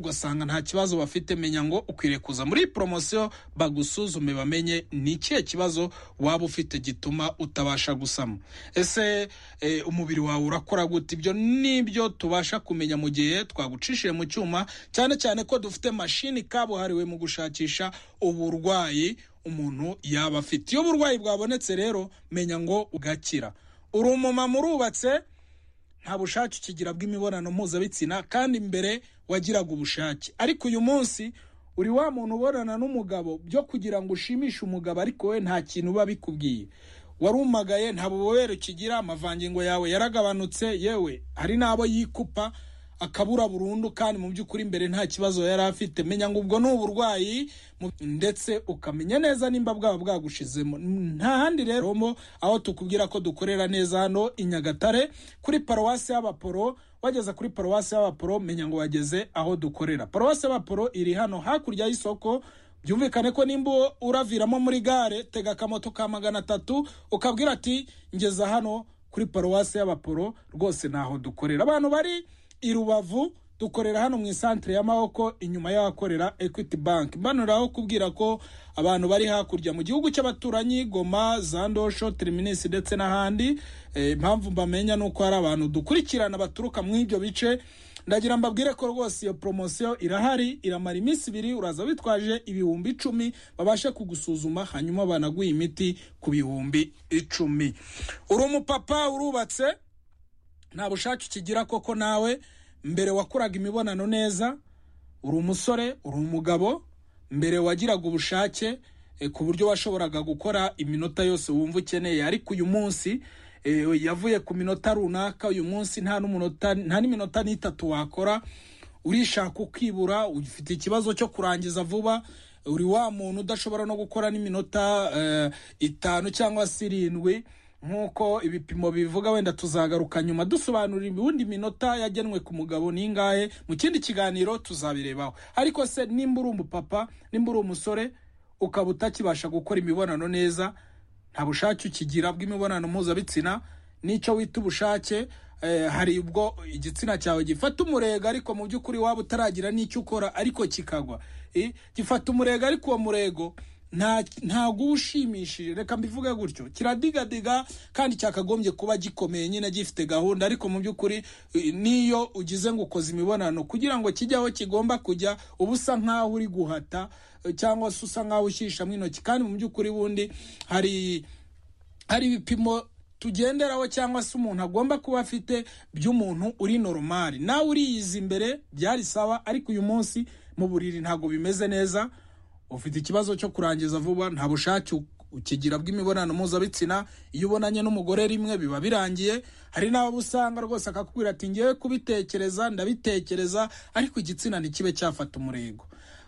ugasanga nta kibazo bafite menya ngo ukwiriye kuza muri poromosiyo bagusuzume bamenye ni ikihe kibazo waba ufite gituma utabasha gusama ese eh, umubiri wawe urakora gute ibyo nibyo tubasha kumenya mu gihe twagucishije mu cyuma cyane cyane ko dufite mashini kabuhariwe mu gushakisha uburwayi umuntu yaba afite iyo uburwayi bwabonetse rero menya ngo ugakira uri umumama urubatse nta bushake ukigira bw'imibonano mpuzabitsina kandi mbere wagiraga ubushake ariko uyu munsi uri wa muntu ubonana n'umugabo byo kugira ngo ushimishe umugabo ariko we nta kintu biba bikubwiye warumagaye nta bubobere ukigira amavangingo yawe yaragabanutse yewe hari n'abo yikupa akabura burundu kandi mu by'ukuri mbere nta kibazo yari afite menya ngo ubwo ni uburwayi mu- ndetse ukamenya neza nimba bwaba bwagushizemo nta handi rero mo aho tukubwira ko dukorera neza hano i nyagatare kuri paruwasi y'abaporo wageze kuri paruwasi y'abaporo menya ngo wageze aho dukorera paruwasi y'abaporo iri hano hakurya y'isoko byumvikane ko nimba uraviramo muri gare tega akamoto ka magana atatu ukabwira ati ngeza hano kuri paruwasi y'abaporo rwose ntaho dukorera abantu bari i rubavu dukorera hano mu isantere y'amaboko inyuma y'ahakorera equity bank mbanuraho kubwira ko abantu bari hakurya mu gihugu cy'abaturanyi goma zandosho terminisi ndetse n'ahandi Eh, impamvu mbamenya ni uko hari abantu dukurikirana baturuka mu ibyo bice ndagira mbabwire ko rwose iyo poromosiyo irahari iramara iminsi ibiri uraza witwaje ibihumbi icumi babashe kugusuzuma hanyuma banaguha imiti ku bihumbi icumi uri umupapa urubatse nta bushake ukigira koko nawe mbere wakoraga imibonano neza uri umusore uri umugabo mbere wagiraga ubushake eh, ku buryo washoboraga gukora iminota yose wumva ukeneye ariko uyu munsi eh, yavuye ku minota runaka uyu munsi nta n'umunota nta n'iminota n'itatu wakora urishaka ukibura ufite ikibazo cyo kurangiza vuba uri wa muntu udashobora no gukora n'iminota eh, itanu cyangwa se irindwi nk'uko ibipimo bivuga wenda tuzagaruka nyuma dusobanurira ubundi minota yagenwe ku mugabo ni ingahe mu kindi kiganiro tuzabirebaho ariko se nimba uri umupapa nimba uri umusore ukaba utakibasha gukora imibonano neza nta bushake ukigira bw'imibonano mpuzabitsina n'icyo wita ubushake eh, hari ubwo igitsina cyawe gifata umurego ariko mu by'ukuri waba utaragira n'icyo ukora ariko kikagwa Eh, gifata umurego ariko uwo murego nta- ntago uba ushimishije reka mbivuge gutyo kiradigadiga kandi cyakagombye kuba gikomeye nyine gifite gahunda ariko mu by'ukuri eh, n'iyo ugize ngo ukoze imibonano kugira ngo kijye aho kigomba kujya uba usa nk'aho uri guhata eh, cyangwa se usa nk'aho ushishamo intoki kandi mu by'ukuri bundi hari hari ibipimo tugenderaho cyangwa se umuntu agomba kuba afite by'umuntu uri noromari nawe uriyiza imbere byari sawa ariko uyu munsi mu buriri ntabwo bimeze neza ufite ikibazo cyo kurangiza vuba nta bushake u- ukigira bw'imibonano mpuzabitsina iyo ubonanye n'umugore rimwe biba birangiye hari n'abo usanga rwose akakubwira ati ngewe kubitekereza ndabitekereza ariko igitsina ntikibe cyafata umurego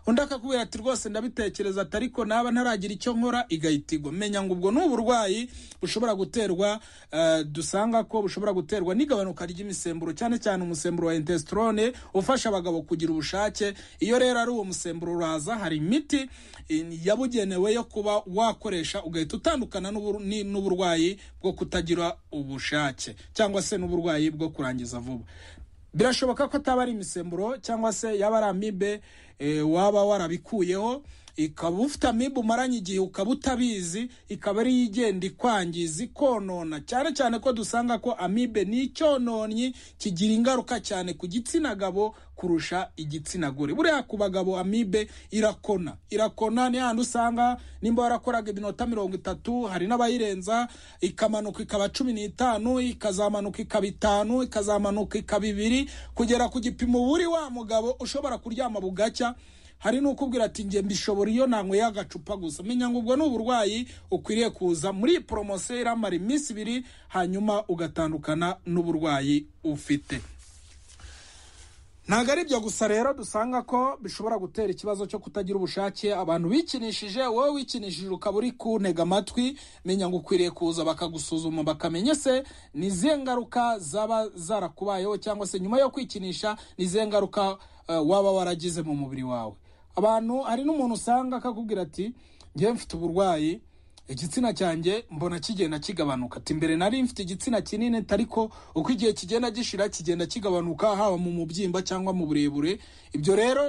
undi akakubwira ati rwose ndabitekereza ati ariko naba ntaragira icyo nkora igahita igwa menya ngo ubwo ni uburwayi bushobora guterwa eh, dusanga ko bushobora guterwa n'igabanuka ry'imisemburo cyane cyane umusemburo wa intestorone ufasha abagabo kugira ubushake iyo rero ari uwo musemburo uraza hari imiti eh, yabugenewe yo kuba wakoresha ugahita utandukana n'ubur- ni- n'uburwayi bwo kutagira ubushake cyangwa se n'uburwayi bwo kurangiza vuba birashoboka ko ataba ari imisemburo cyangwa se yaba ari amibe eh, waba warabikuyeho ikaba ufite amibe umaranye igihe ukaba utabizi ikaba ariyo igenda ikwangiza ikonona cyane cyane ko dusanga ko amibe ni icyononyi kigira ingaruka cyane ku gitsina gabo kurusha igitsina gore buriya ku bagabo amibe irakona irakona ni handi usanga nimba warakoraga iminota mirongo itatu hari n'abayirenza ikamanuka ikaba cumi n'itanu ikazamanuka ikaba itanu ikazamuka ikaba ibiri kugera ku gipimo uba uri wa mugabo ushobora kuryama bugacya hari n'ukubwira ati njye mbishobora iyo nanyweye agacupa gusa menya ngo ubwo ni uburwayi ukwiriye kuza muri iyi poromosiyo iramara iminsi ibiri hanyuma ugatandukana n'uburwayi ufite ntabwo ari ibyo gusa rero dusanga ko bishobora gutera ikibazo cyo kutagira ubushake abantu bikinishije wowe wikinishije ukaba uri kuntega amatwi menya ngo ukwiriye kuza bakagusuzuma bakamenya se ni izihe ngaruka zaba zarakubayeho cyangwa se nyuma yo kwikinisha ni izihe ngaruka eh, waba waragize mu mubiri wawe abantu hari n'umuntu usanga akakubwira ati ngewe mfite uburwayi igitsina cyanjye mbona kigenda kigabanuka ati mbere nari mfite igitsina kinini ati ariko uko igihe kigenda gishira kigenda kigabanuka haba mu mubyimba cyangwa mu burebure ibyo rero